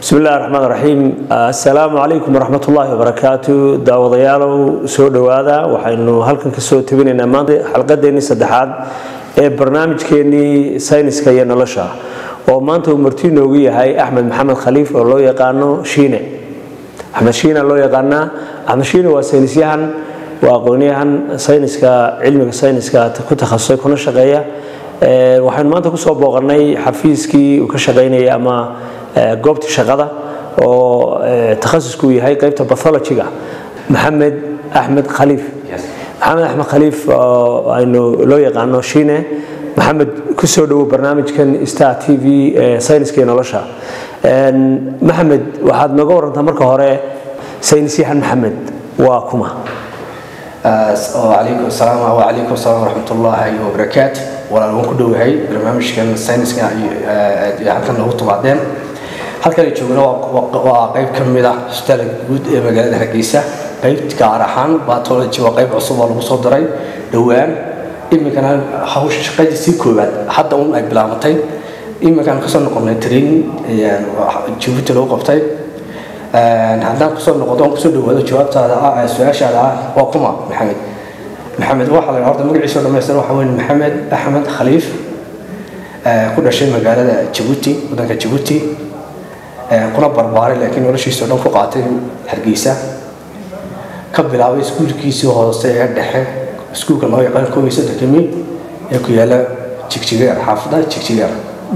bismi illahi raxmaan raxiim assalaamu calaykum waraxmat ullaahi wabarakaatu daawadayaalow soo dhowaada waxaynu halkan kasoo tebinaynaa maanta xalqadeennii saddexaad ee barnaamijkeennii sayniska iyo nolosha oo maanta uu marti noogu yahay axmed maxamed khaliif oo loo yaqaano shiine axmed shiina loo yaqaanaa axmed shiine waa saynisyahan waa aqoonyahan sayniska cilmiga sayniska ku takhasusay kuna shaqeeya waxaynu maanta kusoo booqanay xafiiskii uu ka shaqaynayay ama goobtii shaqada oo takhasusku yahay qaybta bathologyga maxamed axmed khaliif maxamed axmed khaliif oo aynu loo yaqaano shiine maxamed kusoo dhowow barnaamijkan star t v ee sayniska iyo nolosha maxamed waxaad nooga warantaa marka hore saynisyahan maxamed waa kuma alaykum salaam wacalaykum salaam waraxmatullaahi wabarakaatu walaal waan ku dhowahay barnaamijkan sayniska halkan noogu timaadeen halkan ay joogna waa qayb ka mid ah isbitaalka guud ee magaalada hargeysa qayb gaar ahaan batology waa qayb cusub oo lagu soo daray dhowaan iminkana hawsha shaqadiisii koowaad hadda un ay bilaabatay iminkaan kasoo noqonay training jabuuti lagu qabtay haddaan kusoo noqdo aan kusoo dhawaado jawaabtaada ah su-aashaada ah waa kuma maxamed maxamed waxaa la horta magaciisa dhamaystir waxa weyn maxamed axmed khaliif ku dhashay magaalada jabuuti waddanka jabuuti kuna barbaaray laakiin noloshiisa o dhan ku qaatay hargeysa ka bilaabay iskuulkiisii hoose ee dhexe iskuulka loo yaqaan koob iyo soddonka mi ee ku yaala jigjigeer xaafada jigjigeer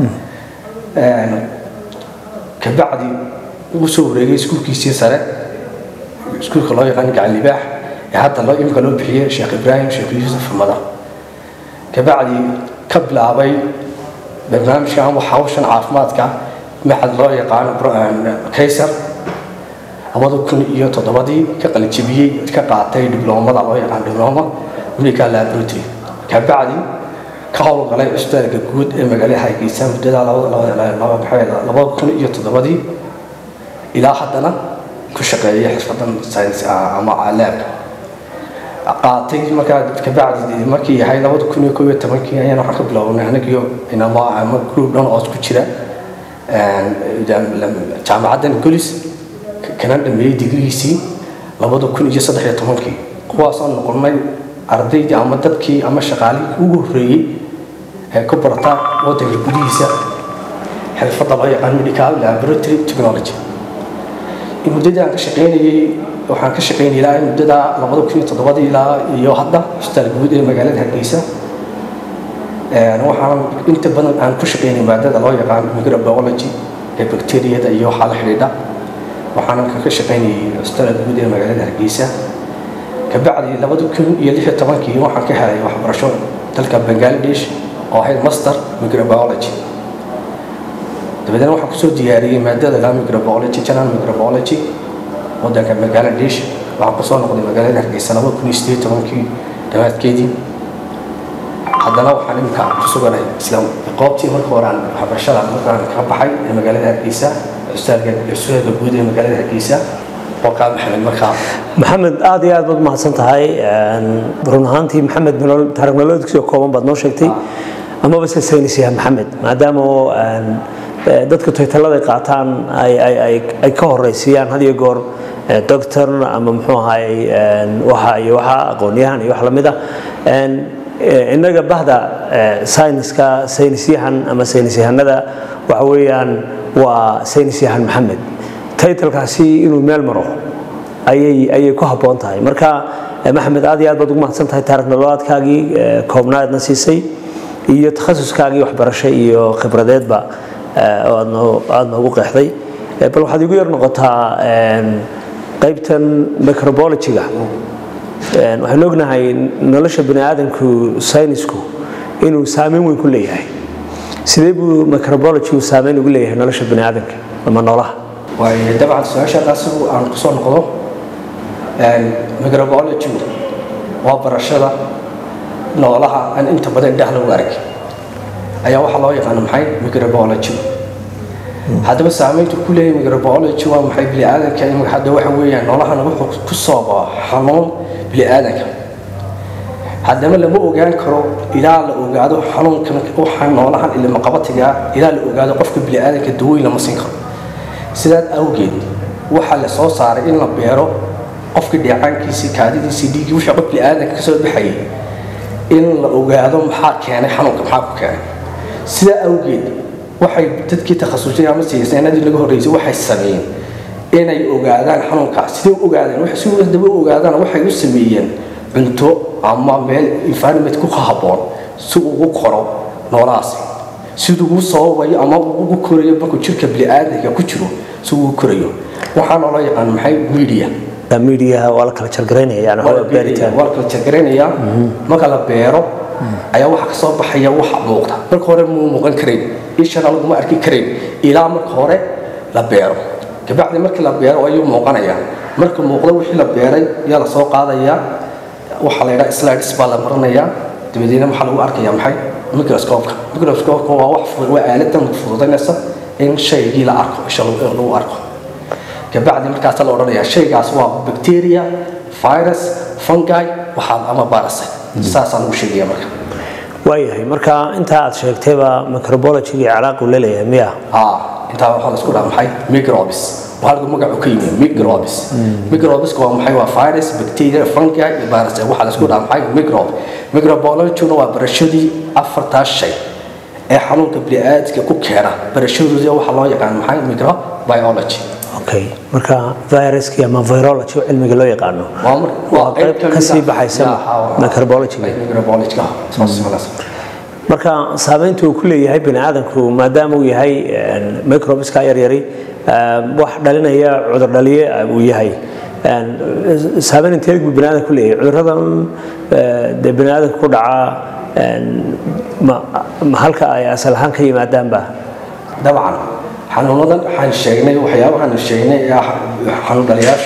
kabacdi ugu soo wareegay iskuulkiisii sare iskuulka loo yaqaan gacan libaax ee hadda loo imika loo bixiyey sheekh ibraahim sheekh yuusuf mada kabacdi ka bilaabay barnaamijka ama hawshan caafimaadka maxad loo yaqaan kaysar labada kun iyo toddobadii ka qalinjabiyey ka qaatay dibloomada loo yaqaan dibloma medical laboratory kabacdi ka howlgalay cusbitaalka guud ee magaalada hargeysa muddada labada kun iyo toddobadii ilaa haddana ku shaqeeya xirfadan science ama laab qaatay markaa kabacdi markii yahay labada kun iyo koob iyo tobankii ayaan waxaan ka bilownay anagiyo inama ama group dhan oo ku jira jaamacaddan golis kana dhameeyey digrigiisii labada kun iyo saddex iyo tobankii kuwaasoo noqonay ardaydii ama dadkii ama shaqaalihii ugu horreeyey ee ku barata waddanka gudihiisa xirfadda loo yaqaan medical laboratory technology muddadii aan ka shaqaynayey waxaan ka shaqaynayay ilaa muddada labada kun iyo toddobadii ilaa iyo hadda hospitaal guud ee magaalada hargeysa waxaan inta badan aan ku shaqaynay maadada loo yaqaan microbiology ee bacteriyada iyo waxaa la xidhiidha waxaanan ka shaqaynayay hospitaal guud ee magaalada hargeysa kabacdi labada kun iyo lix iyo tobankii waxaan ka helay waxbarasho dalka bangladesh oo ahayd master microbiology dabadeedna waxaan kusoo diyaariyey maadada la microbiology general microbiology waddanka bangladesh waxaan kusoo noqday magaalada hargeysa laba kun iyo sideed tobankii dhammaadkeedii haddana waxaan iminka ku suganahay isla qoobtii marka hore aan waxbarashada markaan ka baxay ee magaalada hargeysa cusbitaalka guud ee magaalada hargeysa oo kaa maxamed markaa maxamed aad iyo aad baad umahadsan tahay run ahaantii maxamed taariikh nololeedkiisoo kooban baad noo sheegtay amaba se saynisyahan maxamed maadaama dadka taytalada ay qaataan ay ka horeysiiyaan had iyo goor doctor ama muxuu ahaay waxa iyo waxa aqoonyahan iyo wax lamid ah innaga bahda sayniska saynisyahan ama saynisyahanada waxa weeyaan waa saynisyahan maxamed taytalkaasi inuu meel maro ayay ayay ku habboon tahay marka maxamed aad iyo aad baad ugu mahadsan tahay taarikh nololaadkaagii koobnaadna siisay iyo takhasuskaagii waxbarasho iyo khibradeedba aada noogu qeexday bal waxaad igu yar noqotaa qaybtan microbiologyga waxaynu ognahay nolosha bani aadamku saynisku inuu saameyn weyn ku leeyahay sidee buu microbiologygu saameyn ugu leeyahay nolosha bani aadamka ama noolaha waayo dabcan su-aashaadaas aan kusoo noqdo microbiologygu waa barashada noolaha aan inta badan indhaha lagu arag ayaa waxaa loo yaqaana maxay microbiology haddaba saameyntu ku leeyahay microbiology waa maxay biniaadanka imika hadda waxa weeyaan noolahan wuxuu ku sooba xanuun biniaadanka haddana lama ogaan karo ilaa la ogaado xanuunkan waxaa noolahan ilmaqabatiga ilaa la ogaado qofka biniaadanka dawooyin lama siin karo sidaas awgeed waxaa la soo saaray in la beero qofkii dheecaankiisii kaadidiisii dhiiggii wixii qof bini'aadanka kasoo baxayay in la ogaado maxaa keenay xanuunka maxaa ku keenay sidaa awgeed waxay dadkii takhasusay ama siyasanadii laga horreysay waxay sameeyeen inay ogaadaan xanuunkaas siday u ogaadeen si daba u ogaadaan waxay u sameeyeen cunto ama meel environment ku habboon si ugu koro noolahaasi siduu ugu sababayo ama ugu korayo markuu jirka bini'aadanka ku jiro si ugu korayo waxaa loola yaqaan maxay media midiyaha waa la kala jargaraynaya yani waa beeritaan waa la kala jargaraynayaa marka la beero ayaa waxa ka soo baxaya waxa muuqda marka hore muu muuqan karayn ishana laguma arki karayn ilaa marka hore la beero kabacdi markii la beero ayuu muuqanayaa marka muuqda wixii la beeray yaa la soo qaadayaa waxaa la yidhaha slides baa la marinayaa dabadeedna waxaa lagu arkayaa maxay microscope-ka microscope-ka waa wax waa aaladan fududaynaysa in shaygii la arko isha lagu arko kabacdi markaasa la odhanayaa shaygaas waa bacteria virus fungi waxaa ama parasite saasaa lagu sheegaya marka waayahay marka intaa aad sheegtayba microbiology iyo calaaqu leeleeyahay miya aa intaa waxaa la isku dhaha maxay microbes waa halka magacu ka yimi microbes microbeska waa maxay waa virus bacteria fungi iyo parasite waxaa la isku dhaha maxay microbe microbiology-na waa barashadii afartaas shay ee xanuunka bini'aadamka ku keena barashadooda waxaa loo yaqaan maxay microbiology okay marka viruski ama virology oo cilmiga loo yaqaano waa mar- waa qayb ka mid kasii ah- baxaysa Ya, ha, waa- microbiology-ga microbiology-ga soo simanaysa marka saameynta uu ku leeyahay bini aadamku maadaama uu yahay microbiska yaryari wax dhalinaya cudur dhaliye uu yahay saameyn intee buu bini aadamku ku leeyahay cuduradan dee bini aadamka ku dhaca ma ma halka ay asal ahaan ka yimaadaanba dabcan xanuunadan waxaan sheegnay waxyaabahaan sheegnay ee ah xanuun dhaliyaashu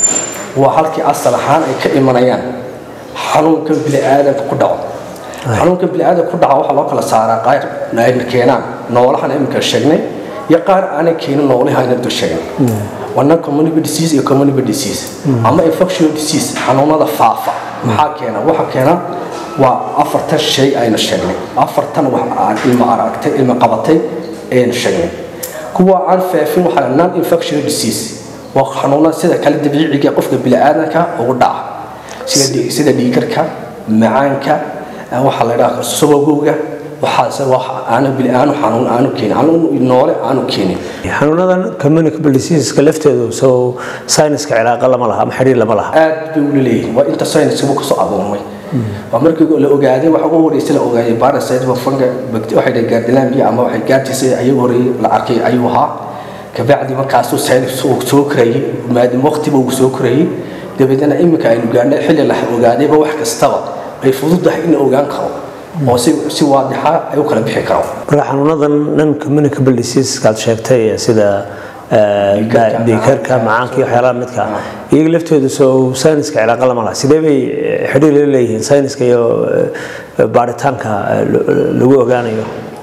waa halkii asal ahaan ay ka imanayaan xanuunka bini'aadamka ku dhaco xanuunka bini'aadamka ku dhaca waxaa loo kala saaraa qaar ayna keenaan noolahan imika sheegnay iyo qaar aanay keenin noolaha ayna dul sheegnay wana community disease iyo community disease ama infectious disease xanuunada faafa maxaa keena waxa keena waa afartan shay aynu sheegnay afartan wax aan ilmo aragtay ilmo qabatay aynu sheegnay kuwa aan faafin waxaa la non infectious disease waa xanuunada sida kale dabiiciga qofka bini'aadanka ugu dhaca sida dhig- sida dhiigarka macaanka eh, waxaa la idhaha subagowga waxaase wax aanu bini'aanu xanuun aanu keenin xanuun noole aanu keenin xanuunadan communicable diseaseska lafteedu soo sayniska cilaaqa lama laha ama xiriir lama laha aad bay ula leeyihin waa inta sayniskaba kasoo adoomay waa markii la ogaaday waxa ugu horreysay la ogaayay parasite waa funga bacti- waxay dhahay gaardilaanbiya ama waxay gaartiisay ayagu horreeyay la arkay ayuu ahaa kabacdi markaasuu saynis uu soo korayay maadaama waqtiba uu soo korayay dabeedna iminka aynu gaarnay xilli la ogaadayba wax kastaba ay fududahay in la ogaan karo oo si si waadixa ay u kala bixi karo marka xanuunadan non communicable diseaseska aad sheegtay sida Dhiigkarka, dhiikarka macaanka iyo waxyaalaha midka ah, iyaga laftoodu soo sayniska cilaaqa lama laha sidee bay eh, xidhiir la leeyihiin sayniska iyo eh, baaritaanka eh, lo- lagu ogaanayo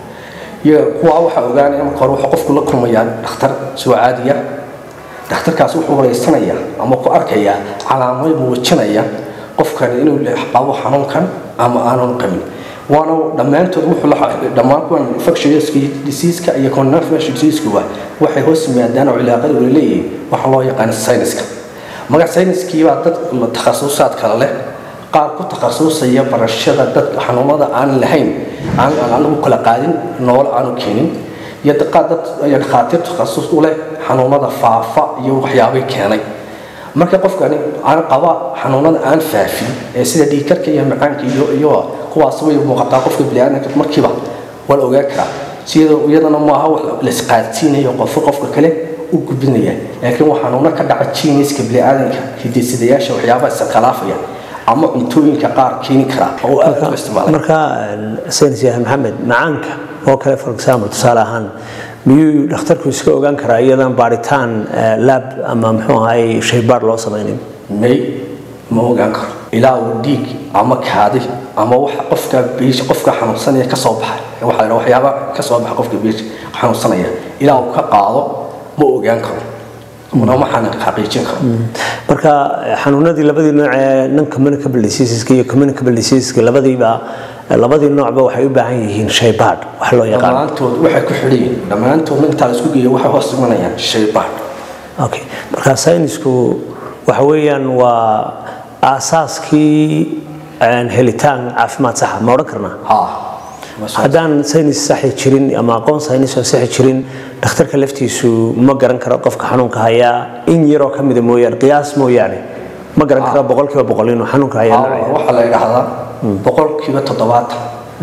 iyo kuwa waxaa ogaanaya marka hore wuxuu qofku la kulmayaa dhakhtar soo caadiya dhakhtarkaas wuxuu wareysanayaa ama ku arkayaa calaamado muujinaya qofkani inuu le- qabo xanuunkan ama aanan qabin waana dhammaantood wuxuu la dhammaan kuwan infectious diseaseka iyo non-infectious diseasekuba waxay hoos yimaadaan oo cilaaqada ula leeyihiin waxa loo yaqaan sayniska magac sayniskiibaa dad la takhasusaad kale leh qaar ku takhasusaya barashada dadka xanuunada aan lahayn aan aan lagu kala qaadin noole aanu keenin iyo qaar dad iyo dhakhaatiir takhasus u leh xanuunada faafa iyo waxyaabay keenay marka qofkani aan qaba xanuunada aan faafin ee sida dhiigkarka iyo macaanka iyo iyo kuwaas way muuqataa qofka bini'aadamka markiiba waa la ogaan karaa sida iyadana maaha wax la isqaadsiinayo qofka qofka kale u gudbinaya laakiin waa xanuuno ka dhaca jiiniska bini'aadamka hidisidayaasha waxyaabaha iskhilaafaya ama cuntooyinka qaar keeni kara oo aad u isticmaala marka eh, saynis yahay maxamed macaanka oo kale for example tusaale ahaan miyuu dhakhtarku iska ogaan karaa iyadan baaritaan eh, lab ama muxuu ahay shaybaar loo samaynin may ma ogaan karo ilaa uu dhiig ama kaadi ama waxa qofka biish qofka xanuunsanaya ka soo baxa waxa la yidhaha waxyaaba ka soo baxa qofka biish xanuunsanaya ilaa uu ka qaado ma ogaan karo una waxaan xaqiijin karo marka eh, xanuunadii labadii nooc ee non communicable diseaseska iyo communicable diseaseska labadiiba labadii noocba waxay u baahan yihiin shaybaadh wax loo yaqaan dhammaantood waxay ku xidhan yihiin dhammaantood intaa la isku geeyo waxay hoos imanayaan shaybaadh okay marka saynisku waxa weeyaan waa aasaaskii een, helitaan caafimaad saxa ma odhan karnaa haa Masha- haddaan saynis saxi jirin ama aqoon saynis oo saxi jirin dhakhtarka laftiisu ma garan karo qofka xanuunka hayaa in yaroo ka mida mooyaane qiyaas mooyaane ma garan karo boqolkiiba boqol inuu xanuunka hayaa haa, nooceeda. waxaa la yidhaahdaa boqolkiiba toddobaatan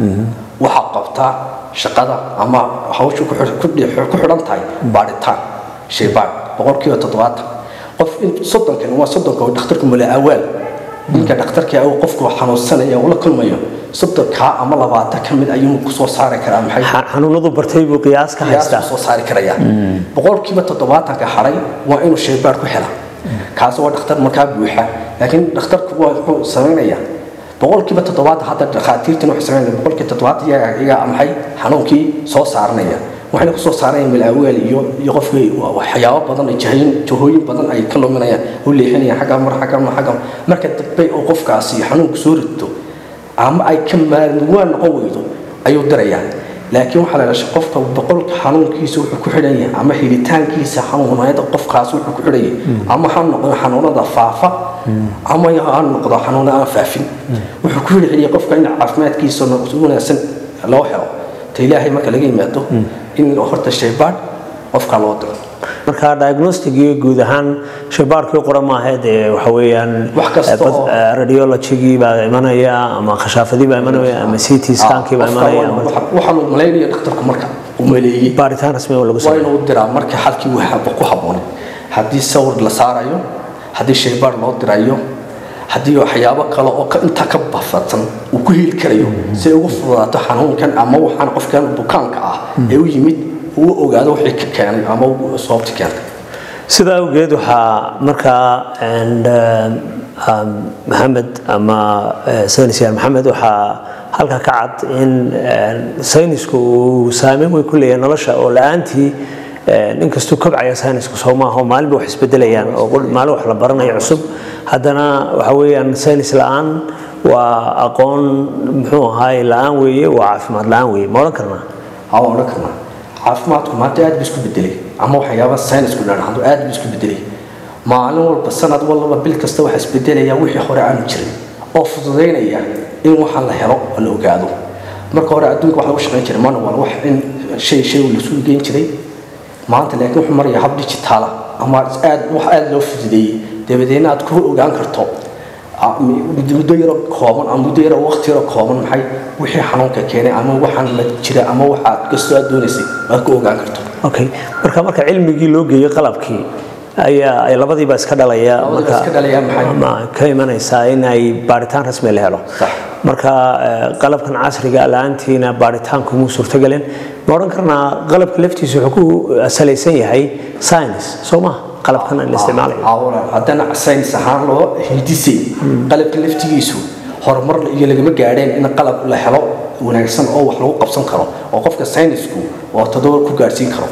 waxaa qabtaa shaqada ama hawsha ku xidh- ku dhi- ku xidhan tahay baadhitaan shaybaadh boqolkiiba toddobaatan qof in soddonkan waa soddonka oo dhakhtarku mala awaal ninka dhakhtarka uu qofku xanuunsanaya uu la kulmayo soddonkaa ama labaatan ka mid ayuu kusoo saari karaa maxay Xa- xanuunadu bartay buu qiyaas ka haystaa soo saari karaya boqolkiiba toddobaatanka haray waa inuu shaybaadh ku hela kaasi waa dhakhtar markaa buuxa laakiin dhakhtarku waa wuxuu samaynayaa boqolkiiba toddobaatan hadda dhakhaatiirtan waxay samaynaya boqolkiiba toddobaatan iyaga iyaga maxay xanuunkii soo saaranaya waxayna kusoo saarayaan malaaweel iyo iyo qofkii waxyaabo badan ay jahayn jahooyin badan ay ka luminayaan u leexinayaan xagga mar xagga mar xagga marka dambe oo qofkaasi xanuunku soo rito ama ay ka maalmuwaan noqon weydo ayuu dirayaa laakiin waxaa la dhashay qofka boqolka xanuunkiisa wuxuu ku xidhan yahay ama helitaankiisa xanuunayada qofkaas wuxuu ku xidhan yahay ama ha noqdo xanuunada faafa ama ha noqdo xanuuna aan faafin wuxuu ku xidhan yahay qofka in caafimaadkiisa si wanaagsan loo helo ta ilaahay marka laga yimaado in horta shaybaadh qofka loo diro marka diagnosticii guud ahaan shaybaadhkii qura maaha dee waxa weeyaan Wax kasta oo- radiologigii baa imanaya ama khashaafadii baa imanaya ama ct scankii baa imanaya ama waxaa loo malaynaya dhakhtarku marka uu maleeyey baaritaan rasmi oo lagu waa sameeyo inuu diraa marka xalkii uu ku habboonay haddii sawir la saarayo haddii shaybaar loo dirayo haddii waxyaabo kale oo ka- intaa ka bafadsan uu ku heli karayo si ay ugu fududaato xanuunkan ama waxaan qofkan bukaanka ah ee u yimid uu ogaado wixii ka keenay ama uu sababta keentay sidaa awgeed waxaa markaa and, uh, um, maxamed ama uh, saynis yahan maxamed waxaa halka ka cad in uh, saynisku uu saameyn weyn ku leeyahay nolosha oo la-aantii uh, inkastuu kobcaya saynisku soo maaha oo maalinba wax isbedelayaan oo qul- maalin wax la baranayo cusub haddana waxa weeyaan saynis la-aan waa aqoon muxuu ahaay la-aan weeye waa caafimaad la-aan weeye ma odhan karnaa haa waan odhan karnaa caafimaadku maanta aad buu isku bedelay ama waxyaaba saynisku dhanaxdo aad buu isku bedelay maalin walba sanad walba bil kasta waxaa isbedelaya wixii hore aanu jirin oo fududaynaya in waxaan la helo oo la ogaado marka hore adduunka wax lagu shaqayn jiray manual wax in shay shay lasu geyn jiray maanta laakiin wuxuu maraya hab digitaala ama aad wax aad loo fududeeyey dabadeedna aad ku ogaan karto ah, muddo yaro kooban ama muddo yaro waqti yaro kooban maxay wixii xanuunka keenay ama waxaan la jira ama waxaad kastoo aad doonaysay aad ku ogaan karto okay marka marka cilmigii loo geeyo qalabkii ayaa ay labadiiba iska dhalaya Labadiba marka iska dhalaya maxay? ama ka imanaysaa in ay baaritaan rasmi la helo Sax. marka eh, qalabkan casriga la-aantiina baaritaanku muu suurtagelin ma odhan karnaa qalabka laftiisa wuxuu ku salaysan yahay science soo maha qalabkan la isticmaalayo awla haddana saynis ahaan loo hindisay qalabka laftigiisu horumar iyo lagama gaadheen in qalab la helo wanaagsan oo wax lagu qabsan karo oo qofka saynisku oo toddoba ku gaadhsiin karo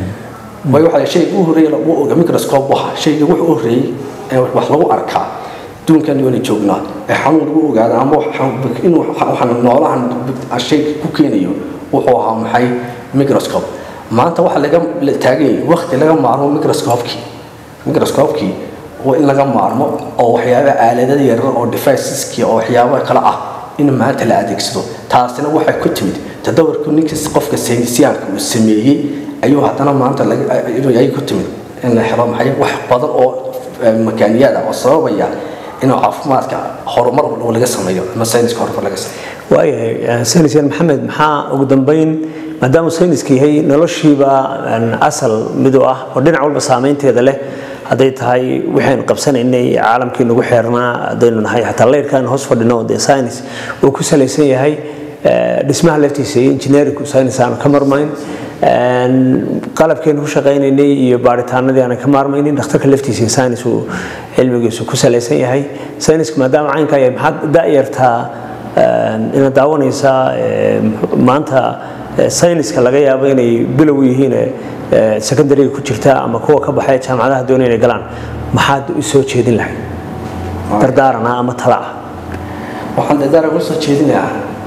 way waxaa shayga u horreeyay lagu oga microscope waxa shayga wuxuu u horreeyay ee wax lagu arkaa duunkan yoona joognaa ee xanuun lagu ogaada ama wax- inuu waxaan noolahan shay ku keenayo wuxuu ahaa maxay microscope maanta waxa laga la taagan yahay waqti laga maarmo microscope-kii microscope-kii waa in laga maarmo oo waxyaaba aaladada yaryar oo deviceski oo waxyaabo kale ah in maanta la adeegsado taasina waxay ku timid tadawarku ninka qofka saynisyaanka uu sameeyey ayuu haddana maanta laga- ay- ay ku timid in la helo maxay wax badan oo eh, makaaniyada oo sababaya inuu caafimaadka horumar laga sameeyo ama sayniska horumar laga sameeyo waayahay saynis yahan maxamed maxaa ugu dambeyn maadaama sayniska yahay noloshiiba een, asal mid u ah oo dhinac walba saameynteeda leh hadday tahay waxaynu qabsanaynay caalamkii nagu xeernaa haddaynu nahay xataa leyrkaan hoos fadhino dee saynis uu ku salaysan yahay eh, dhismaha laftiisa iyo engineeringku saynis aanu ka marmayn Een, qalabkeenu ku shaqaynaynay iyo baaritaanadii aanan ka maarmaynin dhakhtarka laftiisa iyo saynis uu cilmigiisu ku salaysan yahay sayniska maadaama caynkaa yahay maxaad da'yartaa een, inaad daawanaysaa ee, maanta ee, sayniska laga yaabo inay bilow yihiin ee, secondariga ku jirta ama kuwa ka baxay jaamacadaha doonaya inay galaan maxaad u soo jeedin lahayd dardaarana ama tala ah waxaan dadaara uga soo jeedinayaa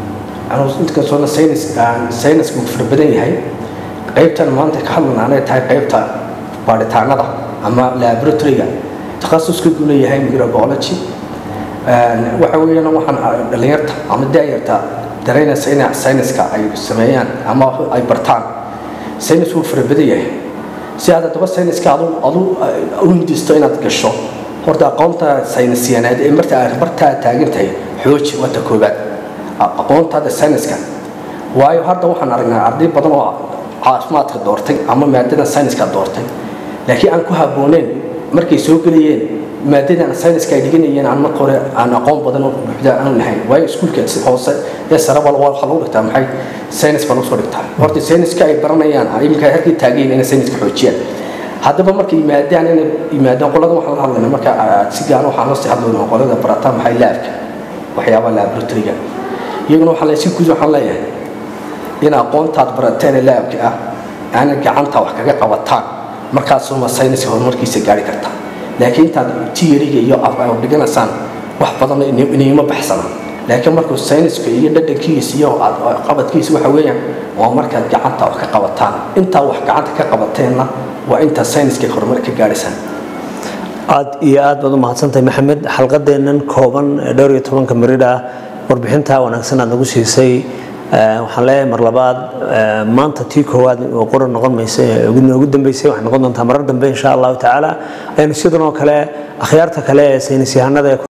inkastoona sayniska uu fara badan yahay qaybtan maanta ka hadlana anay tahay qaybta baadhitaanada ama laboratoryga takhasuska uu leeyahay microbiology waxa weeyaan waxaan dhalinyarta ama daayarta dareynaysa in sayniska ay sameeyaan ama ay bartaan saynis wuu fara badan yahay si aad haddaba sayniska adu adu u hindisto inaad gasho horta aqoonta saynisyaneed ee marta aad bartaa taagan tahay xooji waa ta koobaad aqoontaada sayniska waayo hadda waxaan aragnaa arday badan oo caafimaadka doortay ama maadada sayniska doortay laakiin aan ku habbooneyn markay soo gelayeen maadadan sayniska ay dhiganayeen aan marka hore aan aqoon badan oo buuxda aan lahayn waayo iskuulka hoose ee sare bal waxaa lagu dhigtaa maxay saynis baa lagu soo dhigtaa horta sayniska ay baranayaan iminka halkii taageen inay sayniska xoojiyaan haddaba markay yimaadaan inay yimaadaan qolada waxaan la hadlaynaa marka si gaar waxaan lasii hadlaynaa qolada barataan maxay laabka waxyaabaha laboratoryga iyaguna waxaan si guud waxaan leeyahay in aqoontaad barateen ee laabka ah aana gacanta wax kaga qabataan markaasuma sayniska horumarkiisa gaari kartaa laakiin intaad tiyariga iyo dhiganaysaan wax badan inayma baxsana laakiin markuu sayniska iyo dhadhankiisa iyo qabadkiisa waxa weeyaan waa markaad gacanta wax ka qabataan intaa wax gacanta ka qabateenna waa intaa sayniska horumar ka gaadhaysaan aad iyo aad baad u mahadsantahay maxamed xalqadeennan kooban ee dhowr iyo tobanka maridha warbixintaa wanaagsan aad nagu siisay waxaan leeyahay mar labaad maanta tii koowaad oo qoran noqon maysa noogu dambeysay waxay noqon doontaa marar dambe insha allahu tacaala aynu sidan oo kale akhyaarta kale ee saynis yahanada